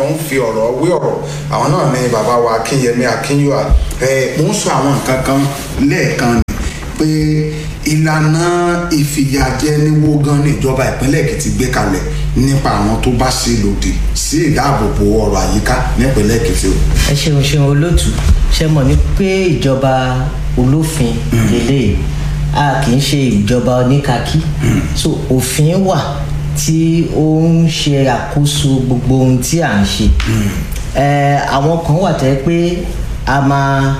ń fi ọ̀rọ̀ wé ọ̀rọ̀ àwọn náà ni bàbá wa akínyẹmí akínyọ́à ẹ̀ mo ń sọ àwọn nǹkan kan lẹ́ẹ̀kan ni pé ìlànà ìfìyàjẹniwó gan ní ìjọba ìpínlẹ̀ èkìtì gbé kalẹ̀ nípa àwọn tó bá ṣe lòdì sí ìdáàbòbò ọrọ̀ àyíká nípínlẹ̀ èkìtì o. ẹ ṣeun ṣeun olóòtú ṣe mọ̀ ní pé ìjọba olófin lélẹ̀ a kì í ṣe ìjọba oníkakí so òfin wà tí ó ń ṣe àkóso gbogbo ohun tí à ń ṣe ẹ àwọn kan wà tẹ́ pé a máa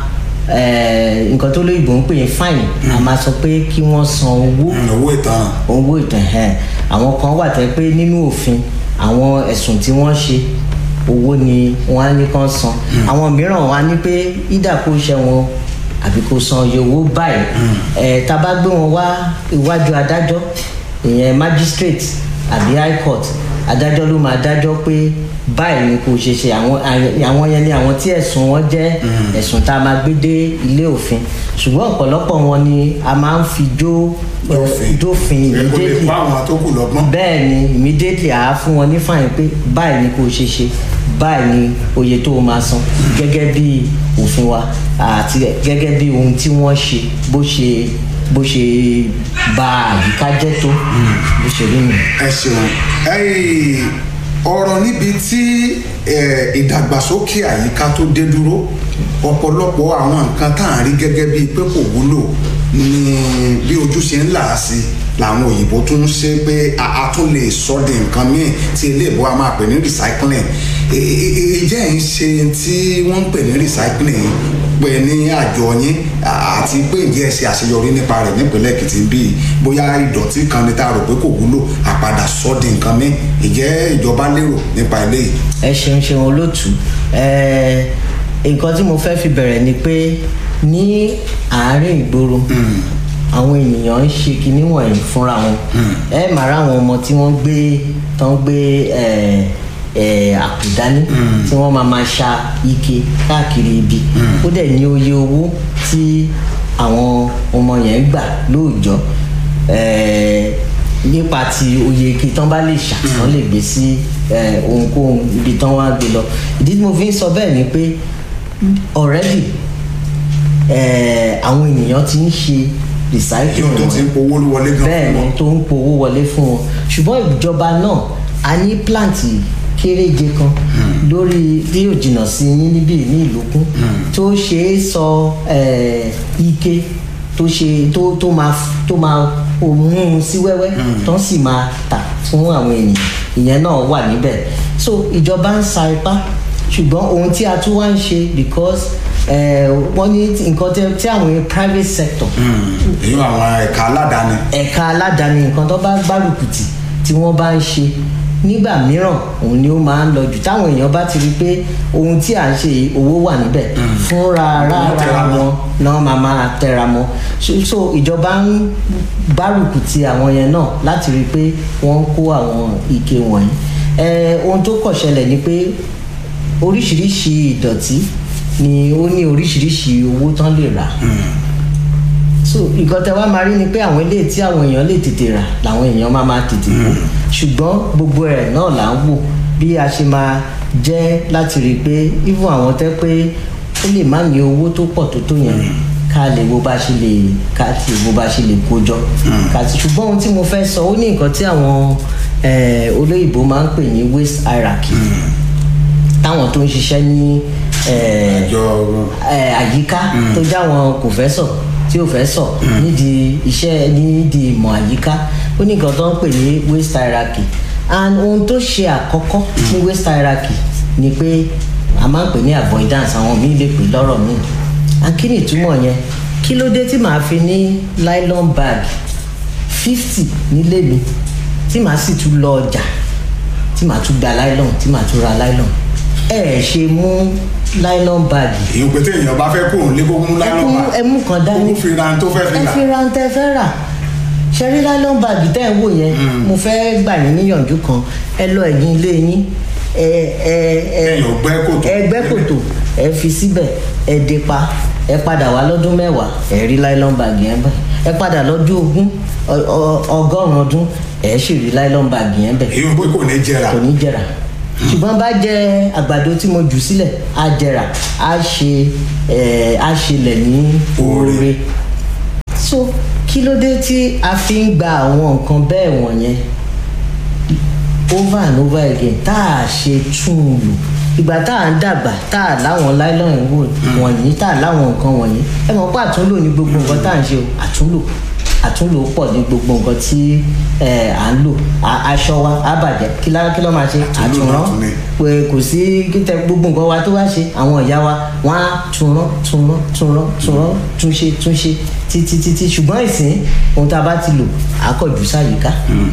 ẹ nǹkan tó lóyìnbó ń pè ní fine a máa sọ pé kí wọ́n san owó owó ìtanràn owó ìtàn ẹ̀ àwọn kan wà tẹ́ pé nínú òfin àwọn ẹ̀sùn tí wọ́n ṣe owó ni wọ́n á ní kán san àwọn mìíràn wọ́n á ní pé ìdá kó ṣe wọn àbí kó san iye owó báyìí ẹ̀ tá a bá gbé wọn wá iwájú adájọ́ ìyẹn magistrate àbí high court adájọ́ ló máa dájọ́ pé báyìí ni kò ṣe ṣe àwọn àwọn yẹn ni àwọn tí ẹ̀sùn wọn jẹ́ ẹ̀sùn tá a máa gbé dé ilé òfin ṣùgbọ́n ọ̀pọ̀lọpọ̀ wọn ni a máa ń fi jó Dófin. dófin ẹ kó lè immediately kó àwọn tó kù lọ́gbọ́n. bẹ́ẹ̀ ni immediately àá fún wọn ní fàyín pé báyìí ni kò ṣe ṣe báyìí ni oye tó o máa san gẹ́gẹ́ bí òfin wa àti gẹ́gẹ́ bí ohun tí wọ́n ṣe bó ṣe bó ṣe ba àyíká jẹ́ tó bó ṣe rí mi. ẹ ṣeun ẹyìn ọ̀rọ̀ níbi tí eh, ìdàgbàsókè àyíká tó dé dúró ọ̀pọ̀lọpọ̀ àwọn nǹkan tá à ń rí gẹ́gẹ́ bíi pé kò wúlò ní bí ojú ṣe ń là á sí làwọn òyìnbó tún ń ṣe pé a a tún lè sọ di nǹkan míì tí iléèbó a máa pè ní recycling ìjẹ́ ń ṣe tí wọ́n ń pè ní recycling pé ní àjọ yín àti pé ǹjẹ́ ẹ ṣe àṣeyọrí nípa rẹ̀ nípínlẹ̀ èkìtì bíi bóyá ìdọ̀tí kan ní tá a rò pé kò wúlò àpadà sọ di nǹkan míì ìjẹ́ ìjọba lérò nípa eléyìí. ẹ ṣeun ṣeun olóòtú ẹ nǹkan tí mo fẹ́ fi bẹ̀rẹ̀ ni pé ní àárín ìgboro àwọn ènìyàn ń ṣe kinní wọ̀nyí fúnra wọn ẹ máa rá àwọn ọmọ tí wọ́n gbé tán gbé ẹ ẹ àpò dání tí wọ́n máa máa ṣa ike káàkiri ibi ó dẹ̀ ní oye owó tí àwọn ọmọ yẹn gbà lóòjọ́ ẹ nípa ti oye ike tán bá lè ṣà tán lè gbé sí ẹ ohunkóhun ibi tán wá gbé lọ ìdí tí mo fi ń sọ bẹ́ẹ̀ ni pé already ẹ àwọn ènìyàn ti ń ṣe recycling yóò tó ti ń wọn powó wọlé gan bẹ́ẹ̀ ni tó ń powó wọlé fún wọn ṣùgbọ́n ìjọba náà a ní pláǹtì kéréje kan lórí tí yóò jìnnà sí yín níbí ní ìlúkún tó ṣe é sọ eh, ike tó ṣe tó tó máa tó máa mú un sí wẹ́wẹ́ tó sì máa tà fún àwọn ènìyàn ìyẹn náà wà níbẹ̀ so ìjọba ń sa ipá ṣùgbọ́n ohun tí a tún wá ń ṣe because eh, wọ́n ní nǹkan tẹ́- tí àwọn private sector èyí àwọn ẹ̀ka aládàáni ẹ̀ka aládàáni nǹkan tó bá gbárùkù tì tí wọ́n bá ń ṣe nígbà mìíràn òun ni ó máa ń lọ jù táwọn èèyàn bá ti rí i pé ohun tí à ń ṣe yìí, owó wà níbẹ̀ fúnra Wọ́n tẹra rárá mọ́. wọn náà máa máa tẹra mọ́ so so ìjọba ń gbárùkù ti àwọn yẹn náà láti rí i pé wọ́n ń kó àwọn ike wọ̀nyí Eh, ohun tó kọ̀ ṣẹlẹ̀ ni pé oríṣiríṣi ìdọ̀tí ni ó ní oríṣiríṣi owó tán lè rà so nǹkan tẹ wá máa rí ni pé àwọn ilé tí àwọn èèyàn lè tètè rà làwọn èèyàn máa máa tètè wò ṣùgbọ́n gbogbo ẹ̀ náà là ń wò bí a ṣe máa jẹ́ láti rí i pé even àwọn tẹ́ pé ó lè má ní owó tó pọ̀ tó tó yẹn ká lè wo bá ṣe lè ká ti wo bá ṣe lè kó jọ ká ti ṣùgbọ́n ohun tí mo fẹ́ sọ ó ní nǹkan tí àwọn eh, olóyìnbó máa ń pè ní waste hierarchy táwọn tó ń ṣiṣẹ́ ní eh, àjọ ẹ, àyíká tó jáwọn kò fẹ́ sọ tí ò fẹ́ sọ nídìí iṣẹ́ nídìí ìmọ̀ àyíká ó ní nǹkan tó ń pè ní waste hierarchy and ohun tó ṣe àkọ́kọ́ ní waste hierarchy ni pé a máa ń pè ní avoidance àwọn míì lè pè lọ́rọ̀ míì and kí ni ìtumọ̀ yẹn kí ló dé tí màá fi ní nylon bag fifty nílé mi tí màá sì tún lọ ọjà tí màá tún gba nylon tí màá tún ra nylon ẹ ẹ ṣe mú nylon bag èyí pé téèyàn bá fẹ́ kóun lé kó mú ẹ lánàá mú ẹ mú kan dání kó fi ra tó fẹ́ fi ẹ rà fi ra ń tẹ fẹ́ rà ṣẹ́rí nylon bag tẹ́ ẹ̀ ń wò yẹn mo fẹ́ gbà yín níyànjú kan ẹ lọ ẹ̀yìn ilé yín ẹ ẹ ẹ Èèyàn gbẹ́ kòtò. ẹ gbẹ́ kòtò ẹ fi síbẹ̀ ẹ dé pa ẹ padà wá lọ́dún mẹ́wàá ẹ rí nylon bag yẹn bẹ̀ ẹ padà lọ́dún ogún ọ- ọ- ọgọ́rùn-ún ọdún ẹ sì rí nylon bag yẹn bẹ̀ èyí pé kò ní jẹrà kò ní jẹrà ṣùgbọ́n bá jẹ àgbàdo tí mo jù sílẹ̀ á jẹrà á ṣe ẹ̀ á ṣẹlẹ̀ ní oore so kí ló dé tí a fi ń gba àwọn nǹkan bẹ́ẹ̀ wọ̀nyẹn over and over again tá a ṣe tún un lò ìgbà tá à ń dàgbà tá a láwọn láìlọ́yìn wò wọ̀nyí tá a láwọn nǹkan wọ̀nyí ẹ mọ̀ pé àtúnlò ní gbogbo nǹkan tá à ń ṣe o àtúnlò àtúnlò pọ̀ ní gbogbo nǹkan tí ẹ à ń lò A- aṣọ wa á bàjẹ́ kí lá kí ló máa ṣe àtúnrán àtúnlò. pé kò sí kíkẹ gbogbo nǹkan wa tó bá ṣe àwọn ìyá wa wọn á túnrán túnrán túnrán túnrán túnṣe túnṣe títí títí ṣùgbọ́n ìsìn ohun tá a bá ti lò á kọ̀ jù sáyìíká.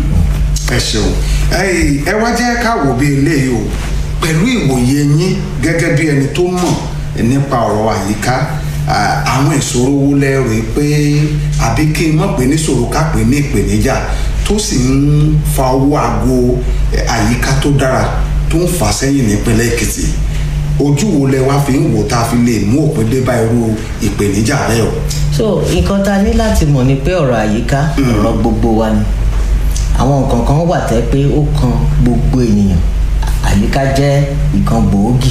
ẹ ṣeun Ẹ̀yin, ẹ wá jẹ́ ká wò bí eléyìí o pẹ̀lú ìwòye yín gẹ́gẹ́ bí ẹni tó mọ̀ nípa ọ̀rọ̀ àyíká à, àwọn ìṣòro wo lẹ rò pé àbí kí n mọ̀ pé níṣòro ká pè ní ìpèníjà tó sì ń fa owó aago ẹ, àyíká tó dára tó ń fà sẹ́yìn nípínlẹ̀ Èkìtì ojú wo lẹ wá fi ń wò tá a fi lè mú òpin dé bá irú ìpèníjà bẹ́ẹ̀ o. so nǹkan tá a ní láti mọ̀ ni pé ọ̀rọ̀ àyíká ọ̀rọ̀ gbogbo wa ni àwọn nǹkan kan wà tẹ́ pé ó kan gbogbo ènìyàn àyíká jẹ́ nǹkan gbòógì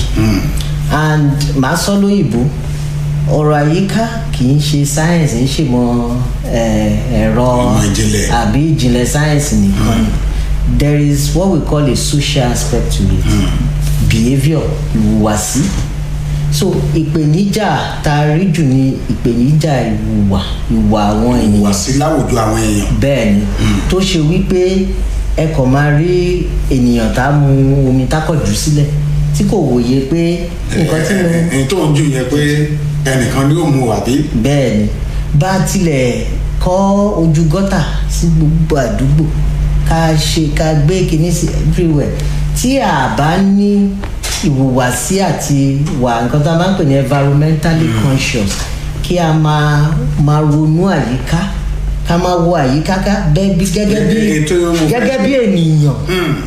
and màá sọ lóyìnbó ọ̀rọ̀ àyíká kì í ṣe sáyẹ̀nsì ń ṣèmọ̀ eh, ẹ̀rọ Ìmọ̀ ìjìnlẹ̀. àbí ìjìnlẹ̀ sáyẹ̀nsì nìkan ni there is what we call a social aspect to it behaviour ìhùwàsí so ìpèníjà tá a rí jù ní ìpèníjà ìwà ìwà àwọn wà ènìyàn sí láwùjọ àwọn èèyàn. bẹ́ẹ̀ ni tó ṣe wípé ẹ kàn máa rí ènìyàn tá a mu omi tákọ̀jù sílẹ̀ tí kò wòye pé nǹkan tí mo ẹni tó ń jù yẹn pé ẹnìkan ni ó mu àbí. bẹ́ẹ̀ ni bá a tilẹ̀ kọ́ ojú gọ́tà sí gbogbo àdúgbò ká ṣe ká gbé kinní sí everywhere tí a bá ní ìhùwàsí àti wà nǹkan tá a máa ń pè ní environmentally conscious kí a máa máa ronú àyíká ká máa wo àyíká ká bẹ́ẹ̀ bí gẹ́gẹ́ bí Ètò yóò mú gẹ́gẹ́ bí ènìyàn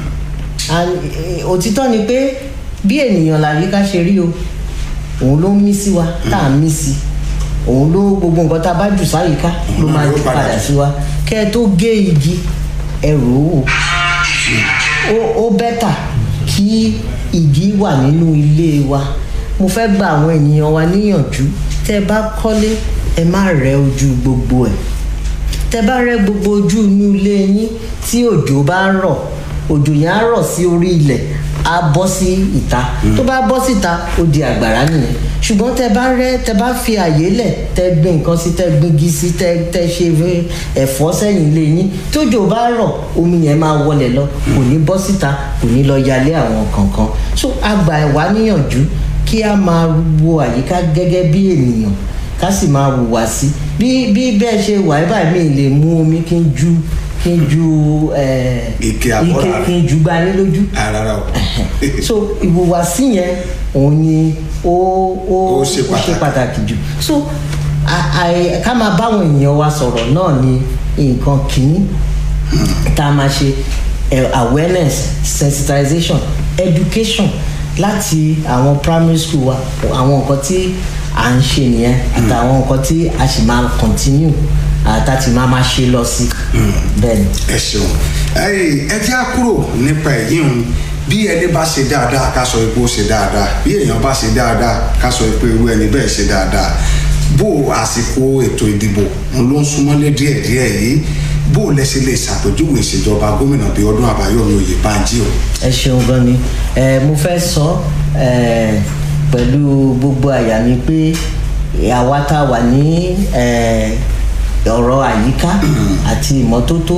and eh, òtítọ́ ni pé bí ènìyàn làyíká ṣe rí o òun ló ń mí sí wa tá à ń mí sí òun ló gbogbo nǹkan tá a bá jù sáyìíká ló Òun máa ló jù padà padà jù. sí wa kẹ́ ẹ tó gé igi ẹ rò ó ó ó bẹ́tà kí igi wà nínú ilé wa mo fẹ́ gba àwọn ènìyàn wa níyànjú tẹ́ ẹ bá kọ́lé ẹ má rẹ́ ojú gbogbo ẹ̀ tẹ bá rẹ gbogbo ojú inú ilé yín tí òjò bá ń rọ̀ òjò yẹn á rọ̀ sí orí ilẹ̀ á bọ́ sí ìta tó bá bọ́ síta ó di àgbàrá nìyẹn ṣùgbọ́n tẹ bá rẹ tẹ bá fi àyè lẹ̀ tẹ gbin nǹkan sí tẹ gbingi sí tẹ tẹ ṣe ẹ̀fọ́ sẹ́yìn ilé yín tójò bá rọ̀ omi yẹn máa wọlé lọ kò ní bọ́ síta kò ní lọ yalé àwọn kankan so àgbà ẹ̀wá níyànjú kí a máa wo àyíká gẹ́gẹ́ bí ènìyàn ká sì máa hùwà sí bí bí bẹ́ẹ̀ ṣe wà ẹ́ báyìí mi lè mú omi kí n ju kí n ju eh, Ike àbọ̀rà ike rẹ̀. kí n ju gba ní lójú rárá o. so ìhùwàsí yẹn òun ni ó ó Ó ṣe pàtàkì. pàtàkì jù so a- a- ká máa báwọn èèyàn wa sọ̀rọ̀ náà ni nǹkan kìíní tá a máa ṣe eh, awareness sensitization education láti àwọn primary school wa àwọn nǹkan tí à ń ṣe nìyẹn àtàwọn nǹkan tí a sì máa continue àtàtì máa máa ṣe lọ sí bẹ́ẹ̀ ni. ẹ ṣeun ẹyìn ẹ jẹ́ á kúrò nípa èyí ń bí ẹni bá ṣe dáadáa ká sọ pé ó ṣe dáadáa bí èèyàn bá ṣe dáadáa ká sọ pé irú ẹni bẹ́ẹ̀ ṣe dáadáa bó àsìkò ètò ìdìbò ń ló ń súnmọ́lé díẹ̀díẹ̀ yìí bó lẹ ṣe lè ṣàpèjúwe ìṣèjọba gómìnà bíi ọdún àbáyọ̀mí oyèbánjí o. ẹ ṣeun gan ni ẹ mo fẹ́ sọ ẹ pẹ̀lú gbogbo àyà mi pé àwa tá a wà ní ẹ ọ̀rọ̀ àyíká àti ìmọ́tótó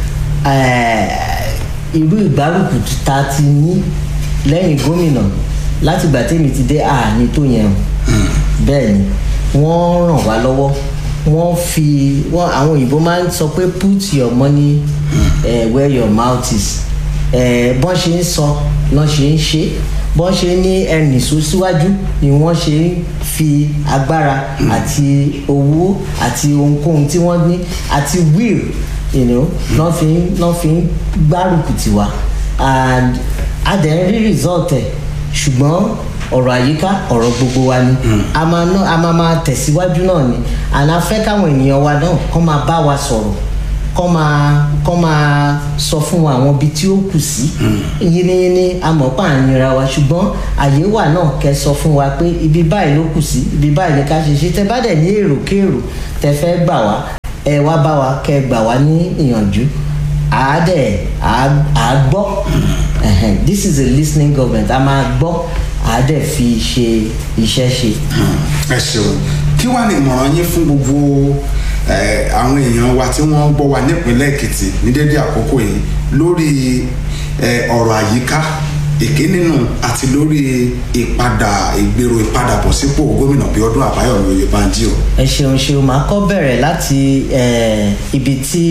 ẹ irú ìgbárùkù tá a ti ní lẹ́yìn gómìnà láti ìgbà tèmi ti dé àní tó yẹn o bẹ́ẹ̀ ni wọ́n ràn wá lọ́wọ́ wọ́n fi wọ́n àwọn òyìnbó máa ń sọ pé put your money uh, where your mouth is eh, bọ́n ṣe ń sọ lọ́n ṣe ń ṣe bọ́n ṣe ní ẹnì sún síwájú ni wọ́n ṣe ń fi agbára àti owó àti ohunkóhun tí wọ́n ní àti will you know lọ́n fi ń lọ́n fi ń gbárùkù tiwa and a dẹ̀ ń rí result ẹ̀ ṣùgbọ́n ọ̀rọ̀ àyíká ọ̀rọ̀ gbogbo wa ni a máa ná a máa máa tẹ̀síwájú náà ni and a fẹ́ káwọn ènìyàn wa náà kọ́ máa bá wa sọ̀rọ̀ kọ́ máa kọ́ máa sọ fún wa àwọn ibi tí ó kù sí yínníyínní amọ̀pá àyìnra wa ṣùgbọ́n àyè wà náà kẹ́ sọ fún wa pé ibi báyìí ló kù sí ibi báyìí ní ká ṣe ṣe tẹ́ bá dẹ̀ ní èrò kéèrò tẹ́ fẹ́ gbà wá ẹ wá bá wa kẹ́ gbà wá ní ìyànjú àádẹ́ àgbọ́ this is a listening government a máa gbọ́ àádẹ́ fi ṣe iṣẹ́ ṣe. ẹ ṣeun kí wàá ní ìmọ̀ràn yín fún gbogbo àwọn èèyàn wa tí wọ́n ń gbọ́ wa nípínlẹ̀ èkìtì ní dédé àkókò yìí lórí ọ̀rọ̀ àyíká èké nínú àti lórí ìpadà ìgbèrò ìpadàbọ̀sípò gómìnà bíọ́dún àbáyọ̀mí oyèbánjí o. ẹ ṣeun ṣeun máa kọ́ bẹ̀rẹ̀ láti ibi tí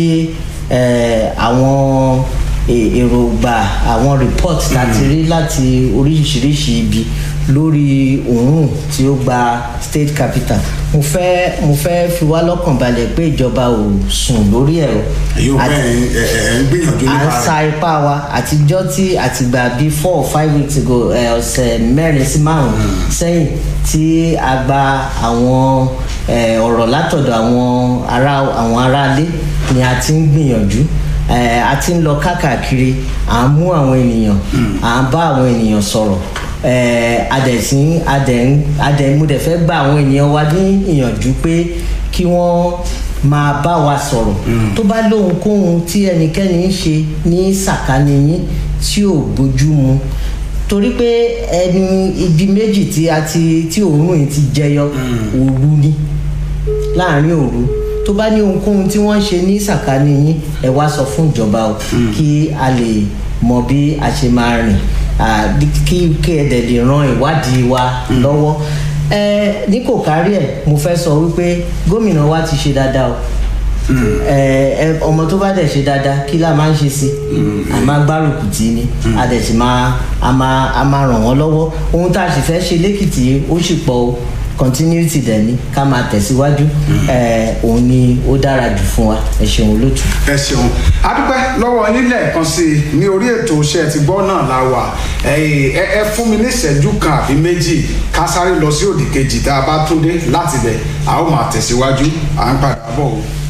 àwọn èròǹgbà àwọn report láti rí láti oríṣiríṣi ibi lórí òórùn tí ó gba state capital mo fẹ́ mo fẹ́ fi wá lọ́kàn balẹ̀ pé ìjọba ò sùn lórí ẹ̀ o. yóò bẹ́ẹ̀ ẹ ń gbìyànjú nípa rẹ̀. à ń sa ipá wa àtijọ́ tí àtìgbà bíi four or five weeks ago ọ̀sẹ̀ mẹ́rin sí márùn-ún sẹ́yìn tí a gba àwọn ọ̀rọ̀ látọ̀dọ̀ àwọn ará àwọn aráalé ni a ti ń gbìyànjú a ti ń lọ káàkiri à ń mú àwọn ènìyàn à ń bá àwọn ènìyàn sọ̀rọ̀ adẹ̀sín adẹ̀múdẹ̀ fẹ́ gba àwọn ènìyàn wa ní ìyànjú pé kí wọ́n máa bá wa sọ̀rọ̀ tó bá lóhunkóhun tí ẹnikẹ́ni ń ṣe ní sàkání yín tí ò bójú mu torí pé ẹni ibi méjì tí a ti tí òórùn yìí ti jẹyọ òru ni láàrin òru tó bá ní ohunkóhun tí wọ́n ń ṣe ní sàkání yín ẹ wá sọ fún ìjọba o kí a lè mọ bí a ṣe máa rìn kí kí ẹ dẹ̀ lè ran ìwádìí wa lọ́wọ́ ẹ ní kò kárí ẹ mo fẹ́ sọ wípé gómìnà wa ti ṣe dáadáa o ẹ ọmọ tó bá dẹ̀ ṣe dáadáa kí la máa ń ṣe sí a máa gbárùkù tì ní a dẹ̀ sì máa a máa a máa ràn wọ́n lọ́wọ́ ohun tá a sì fẹ́ ṣe lẹ́kìtì ó sì pọ̀ o continuity dẹ̀ ni ká máa tẹ̀síwájú òun ni ó dára jù fún wa ẹ ṣeun olótú. ẹ ṣeun adúpẹ́ lọ́wọ́ nílẹ̀ kan sí i ní orí ètò iṣẹ́ ti gbọ́ náà la wà ẹ fún mi ní ìṣẹ́jú kan àbí méjì ká sáré lọ sí òdì kejì tá a bá tún dé láti bẹ̀ a ó máa tẹ̀síwájú à ń padà bọ̀ o.